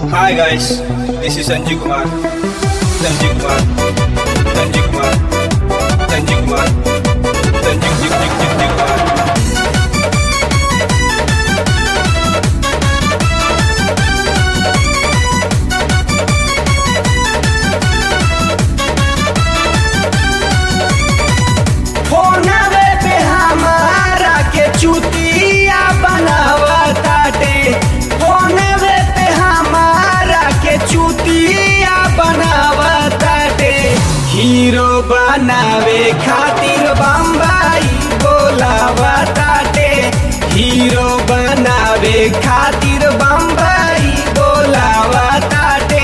Hi guys, this is Sanjay Kumar. Sanjay Kumar. Sanjay Kumar. Sanjay Kumar. Sanjay Jig Jig Jig Jig Kumar. फोनवे पे हमारा के चुतिया बनावताटे फोनवे पे हमारा के चुतिया बनावताटे हीरो बनावे खातिर बम्बई बोलावताटे हीरो बनावे खातिर बम्बई बोलावताटे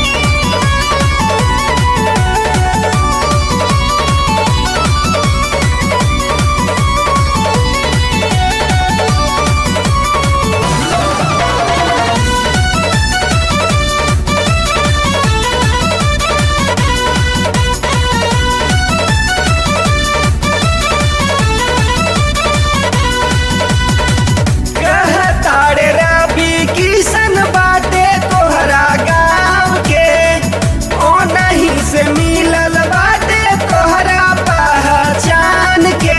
कहताड़े रवि किशन बाटे तोहरा गाँव के ओ नहीं से मिलल बाटे तोहरा पहचान के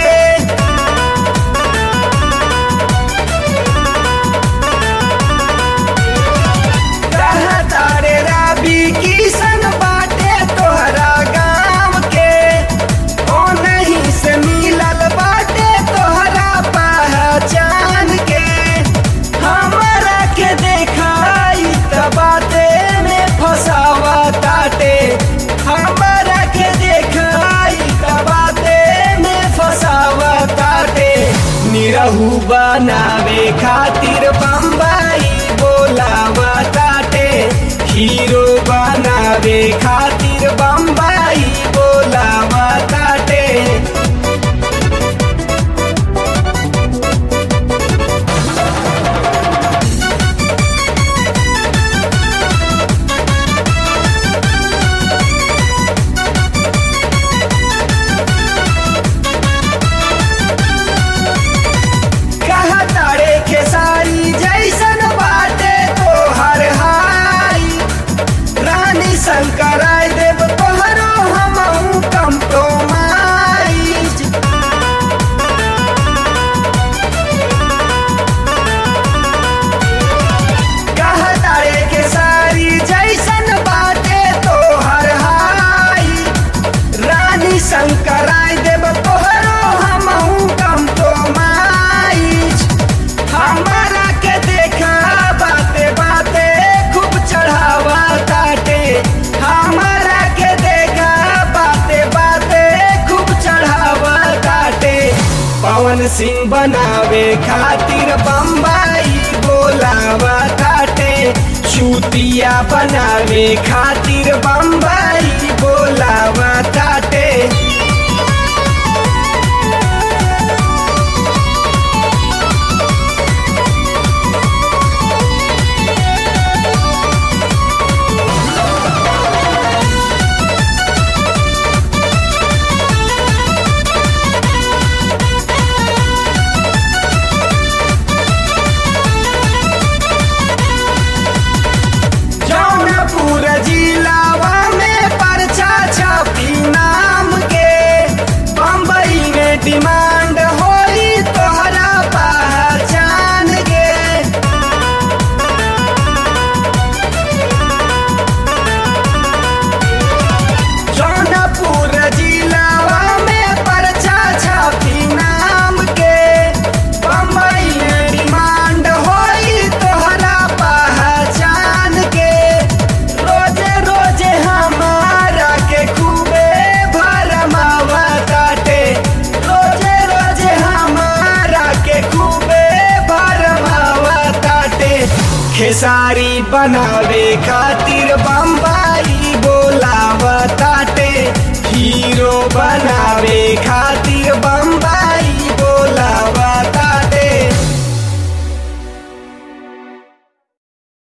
कहताड़े रवि किशन बाटे तोहरा गाँव के ओ नहीं से मिलल बाटे तोहरा पहचान के हमरा के देखाई त बाते में फसावा ताटे हमरा के देखाई त बाते में फसावा ताटे निरहू बनावे खातिर बम्बई बोलावा ताटे हीरो बनावे खातिर बम्बई बोलावा ताटे कहा तारे खेसारी जैसन बाटे तो हर हाई रानी शंकर देव तोहरो हम कम तो माई कहा तारे खेसारी जैसन बाटे तो हर हाई रानी शंकर देव तोहरो हम कम तो माई हमारा के देखा बाते बाते खूब चढ़ावा ताटे हमारा के देखा बाते बाते खूब चढ़ावा ताटे पवन सिंह बनावे खातिर बम्बई बोलावा ताटे चूतिया बनावे खातिर बम्बई बोलावा ताटे जौनपुर जिलावा में परचा छपी नाम के बम्बई में डिमांड होई तोहरा पहचान के जौनपुर जिलावा में परचा छपी नाम के बम्बई में डिमांड होई तोहरा पहचान के रोजे रोजे हमारा के खूबे भरमावा काटे रोजे रोजे हमारा के खूबे भरमावा काटे खेसारी बनावे खातिर बम्बई